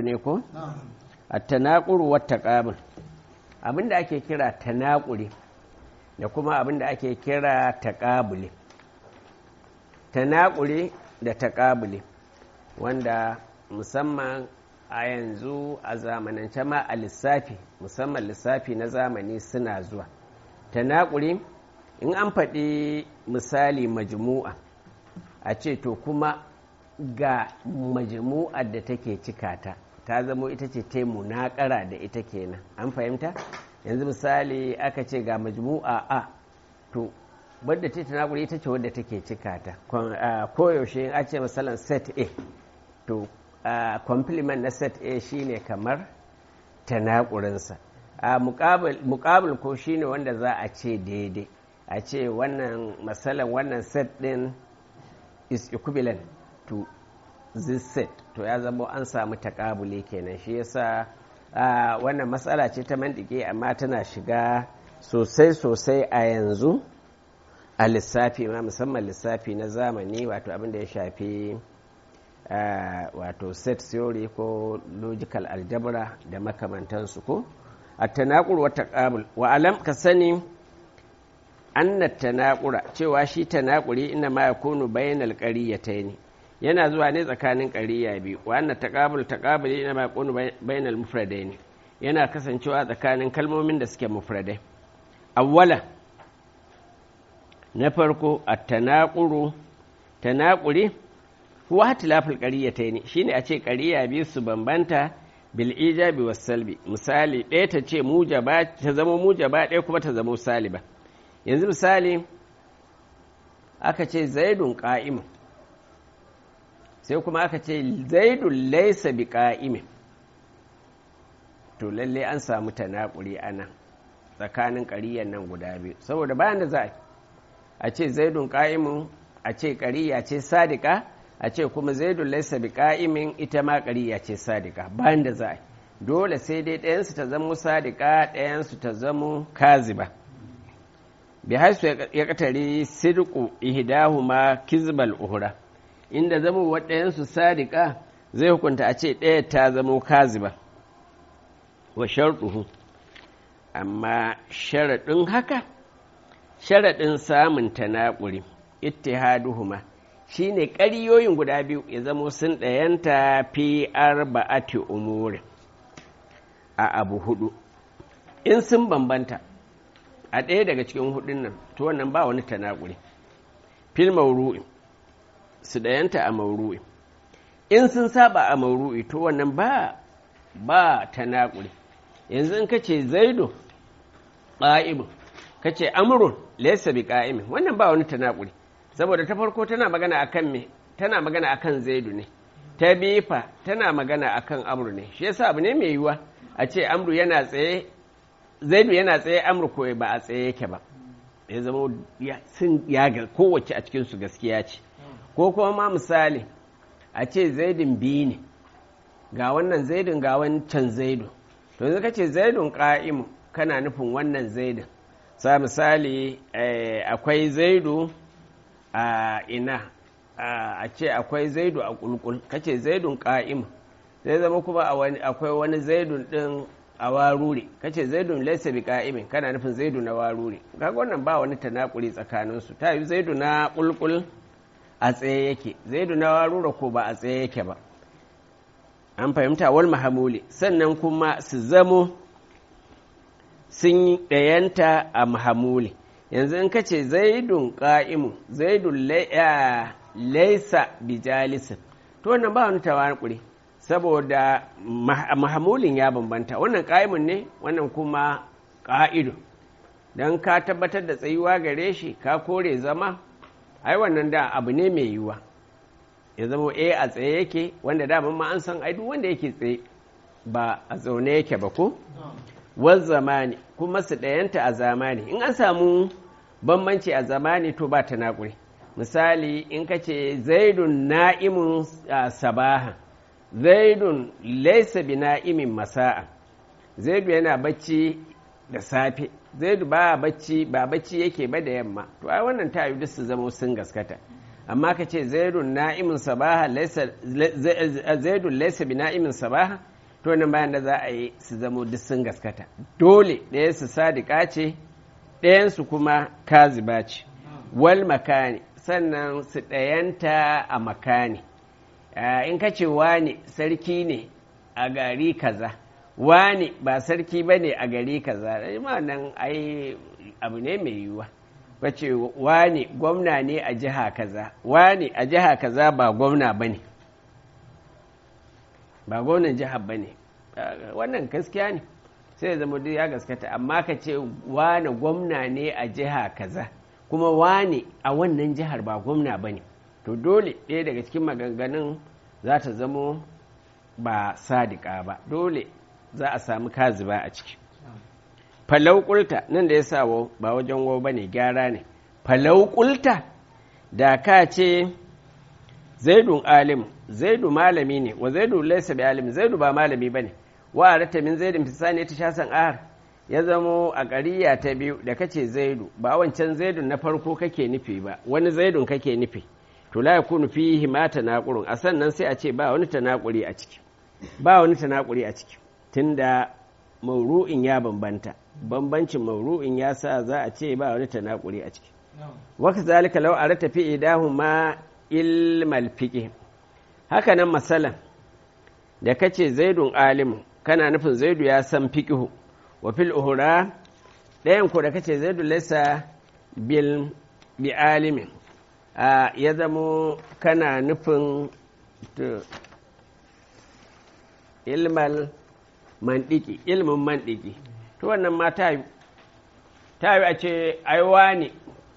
ne ko at-tanaquru wat taqabul abinda ake kira tanaquri da kuma abinda ake kira taqabuli tanaquri da taqabuli wanda musamman a yanzu a zamanance ma a lissafi musamman lissafi na zamani suna zuwa tanaquri in an faɗi misali majmu'a a ce to kuma ga majmu'ar da take cikata ta zamo ita ce ta munakara da ita kenan an fahimta yanzu misali aka ce ga majmu'a a to wadda ta tanakuri ita ce wadda take cikata koyaushe a ce misalin set a to complement na set a shine kamar tanakurinsa a mukabil ko shine wanda za a ce daidai a ce wannan matsalan wannan set din is equivalent to this set to ya zama an samu takabule kenan shi yasa wannan matsala ce ta mandike amma tana shiga sosai sosai a yanzu a lissafi ma musamman lissafi na zamani wato abin da ya shafi wato set theory ko logical algebra da makamantansu ko a tanakur wa taqabul wa alam ka sani anna tanakura cewa shi tanakuri ina ma yakunu bainal qaryatayn yana zuwa ne tsakanin qariya biyu wa anna taqabul taqabuli ina ma yakunu bainal mufradayn yana kasancewa tsakanin kalmomin da suke mufradai awwala na farko at-tanaquru tanaquri huwa hatilaful qaryatayn shine a ce qariya biyu su bambanta bil ijabi was salbi misali ɗaya ta ce mujaba ta zama mujaba ɗaya kuma ta zama saliba yanzu misali aka ce zaidun ƙa'imin sai kuma aka ce zaidun laisa bi ƙa'imin to lalle an samu tanakuri a nan tsakanin ƙariyan nan guda biyu saboda bayan da za a ce zaidun ƙa'imin a ce ƙariya ce sadika a ce kuma zaidun laisa bi ƙa'imin ita ma ƙariya ce sadika bayan da za a dole sai dai ɗayansu ta zamo sadika ɗayansu ta zamo kaziba. bi haisu ya katare sirku ihdahuma kizbal uhura inda zama waɗayansu sadiqa zai hukunta a ce ɗaya ta zamo kaziba wa sharɗuhu amma sharaɗin haka sharaɗin samun tanaƙuri ittihaduhuma shine ƙariyoyin guda biyu ya zamo sun ɗayanta fi arba'ati umuri a abu hudu in sun bambanta a ɗaya daga cikin hudun nan to wannan ba wani tanakuri fil mauru'i su ɗayanta a mauru'i in sun saba a mauru'i to wannan ba ba tanakuri yanzu in kace zaidu qa'imun kace amrun laysa bi qa'imin wannan ba wani tanakuri saboda ta farko tana magana akan me tana magana akan zaidu ne ta bifa tana magana akan amru ne shi yasa abu ne mai yiwuwa a ce amru yana tsaye zaidu yana tsaye amurka ba a tsaye yake ba ya zama sun yaga kowace a cikinsu gaskiya ce ko kuma ma misali a ce zaidun biyu ne ga wannan zaidun ga wancan zaidu to yanzu ce zaidun ka'imu kana nufin wannan zaidun sa misali akwai zaidu a ina a ce akwai zaidu a kulkul kace zaidun ka'imu zai zama kuma akwai wani zaidun din a warure kace zaidun laysa bi qa'imin kana nufin zaidu na warure kaga wannan ba wani tanakuri tsakanin su ta yi zaidu na kulkul a tsaye yake zaidu na warure ko ba a tsaye yake ba an fahimta wal mahamuli sannan kuma su zamo sun ɗayanta a mahamuli yanzu in kace zaidun qa'imu zaidun laysa bi jalisin to wannan ba wani tanakuri saboda mahamulin ya bambanta wannan ƙa'imun ne wannan kuma ƙa'idu don ka tabbatar da tsayuwa gare shi ka kore zama ai wannan da abu ne mai yiwuwa ya zama a a tsaye yake wanda da ma an san ai duk wanda yake tsaye ba a zaune yake ba ko wal zamani kuma su ɗayanta a zamani in an samu bambanci a zamani to ba ta naƙuri misali in ka ce zaidun na'imun sabaha zaidun laisa bi na'imin masa'a zaidu yana bacci da safe zaidu ba bacci ba bacci yake ba da yamma to ai wannan ta yi su zama sun gaskata amma ka ce zaidun na'imin sabaha laisa zaidun laisa bi na'imin sabaha to nan bayan da za a yi su zamo duk sun gaskata dole ɗaya su sadika ce ɗayansu kuma kaziba ce wal makani sannan su ɗayanta a makani in ka ce wane sarki ne a gari kaza wane ba sarki ba ne a gari kaza ma nan ai abu ne mai yiwuwa wace wane gwamna ne a jiha kaza wane a jiha kaza ba gwamna ba ne ba gwamnan jihar ba ne wannan gaskiya ne sai ya zama duk ya gaskata amma ka ce wane gwamna ne a jiha kaza kuma wane a wannan jihar ba gwamna ba ne to dole ɗaya daga cikin maganganun za ta zamo ba sadika ba dole za a samu kaziba a ciki falau kulta nan da ya sa wau ba wajen wau ba ne gyara ne falau kulta da ka ce zaidun alim zaidu malami ne wa zaidu laisa bi alim zaidu ba malami ba ne wa arata min zaidin fisani ta shasan ahar ya zamo a ƙariya ta biyu da kace zaidu ba wancan zaidun na farko kake nufi ba wani zaidun kake nufi to la yakunu fihi ma tanaqurun a sannan sai a ce ba wani tanaquri a ciki ba wani tanaquri a ciki tunda mauru'in ya bambanta bambancin mauru'in ya sa za a ce ba wani tanaquri a ciki wa kazalika law arata fi idahuma ilmal fiqh haka nan masalan da kace zaidun alimu kana nufin zaidu ya san fiqhu wa fil uhura ɗayan ko da kace zaidu laysa bil bi alimin ya zamo kana nufin ilmal mandiki ilmin mandiki to wannan ma ta yi ta yi a ce aiwa ne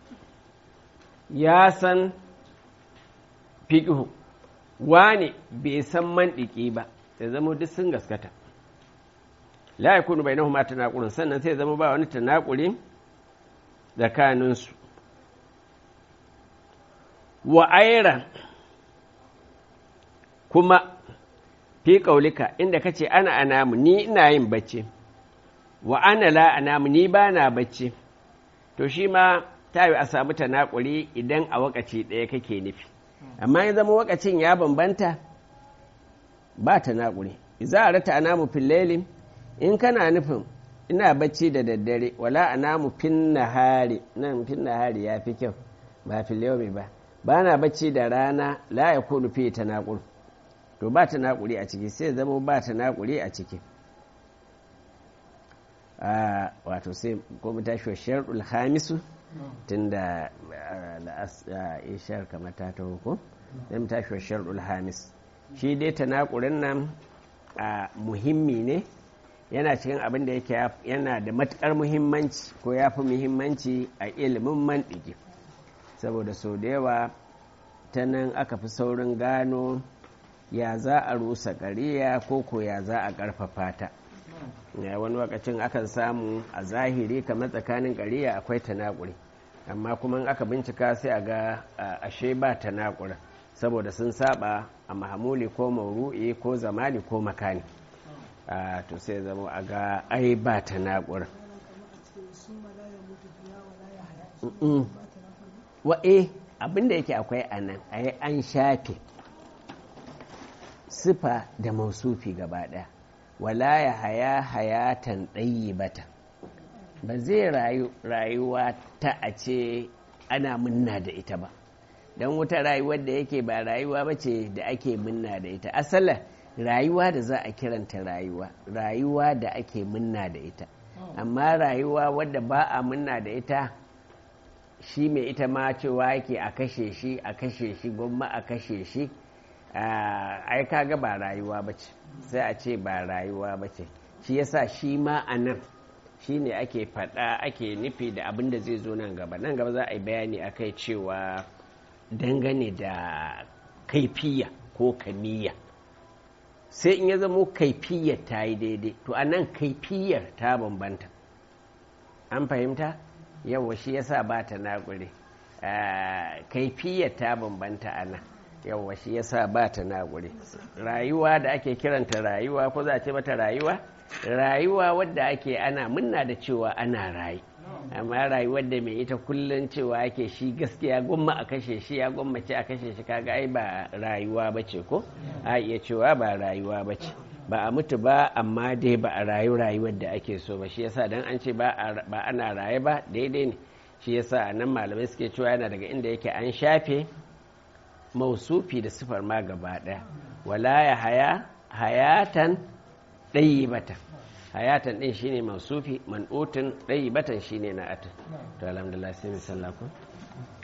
ya san fiƙihu wane bai san mandiki ba ya zama duk sun gaskata la yakunu bainahuma tanaqurun sannan sai zama ba wani tanaquri tsakaninsu wa aira kuma fi ƙaulika inda ka ce ana anamu ni ina yin bacci wa ana la anamu ni ba na bacci to shi ma ta yi a samu tanakuri idan a wakaci ɗaya kake nufi amma ya zama wakacin ya bambanta ba tanakuri za a rata anamu fillelin in kana nufin ina bacci da daddare wala anamu fin nahari nan fin nahari ya fi kyau ba fil ba ba na bacci da rana la ya kunu fi tanaqur to ba tanaquri a ciki sai zama ba tanaquri a ciki a wato sai ko mu tashi wa shar'ul khamisu tunda ishar kamar ta taho ko sai mu tashi wa shar'ul hamis shi dai tanaqurin nan a muhimmi ne yana cikin abin da yake yana da matukar muhimmanci ko ya fi muhimmanci a ilimin mantiki saboda sau da yawa ta nan aka fi saurin gano ya za a rusa ƙariya ko ko ya za a ƙarfafa ta wani lokacin akan samu a zahiri kamar tsakanin ƙariya akwai tanakuri amma kuma aka bincika sai a ga ashe ba tanakuri saboda sun saba a mahamuli ko mauru'i ko zamani ko makani to sai zama a ga ai ba tanakuri wa'e abinda yake akwai a nan a yi an shafe sifa da mausufi gaba ɗaya wala ya haya hayatan ɗayi bata ba zai rayuwa ta a ce ana munna da ita ba don wuta rayuwar da yake ba rayuwa ba ce da ake munna da ita asalin rayuwa da za a kiranta rayuwa rayuwa da ake munna da ita amma rayuwa wadda ba a munna da ita shi mai ita ma cewa yake a kashe shi a kashe shi gwamma a kashe shi ai kaga ba rayuwa ba ce sai a ce ba rayuwa ba ce shi yasa shi ma a nan shi ne ake faɗa ake nufi da abin da zai zo nan gaba nan gaba za a yi bayani a kai cewa dangane da kaifiya ko kamiya sai in ya zamo kaifiyar ta yi daidai to a nan kaifiyar ta bambanta an fahimta yawa shi yasa ba ta naƙure kaifiyar ta bambanta a nan yawa shi yasa ba ta naƙure rayuwa da ake kiranta rayuwa ko za a ce mata rayuwa rayuwa wadda ake ana munna da cewa ana rayu amma rayuwar da mai ita kullum cewa ake shi gaskiya gwamma a kashe shi ya gwammace a kashe shi kaga ai ba rayuwa ba ce ko a iya cewa ba rayuwa ba ce ba a mutu ba amma dai ba a rayu rayuwar da ake so ba shi yasa dan an ce ba ana raye ba daidai ne shi yasa a nan malamai suke cewa yana daga inda yake an shafe mausufi da sifar ma gaba ɗaya wala ya haya hayatan ɗayi batan hayatan ɗin shine mausufi man'utin ɗayi batan shine na atin to alhamdulillah sai mu sallaku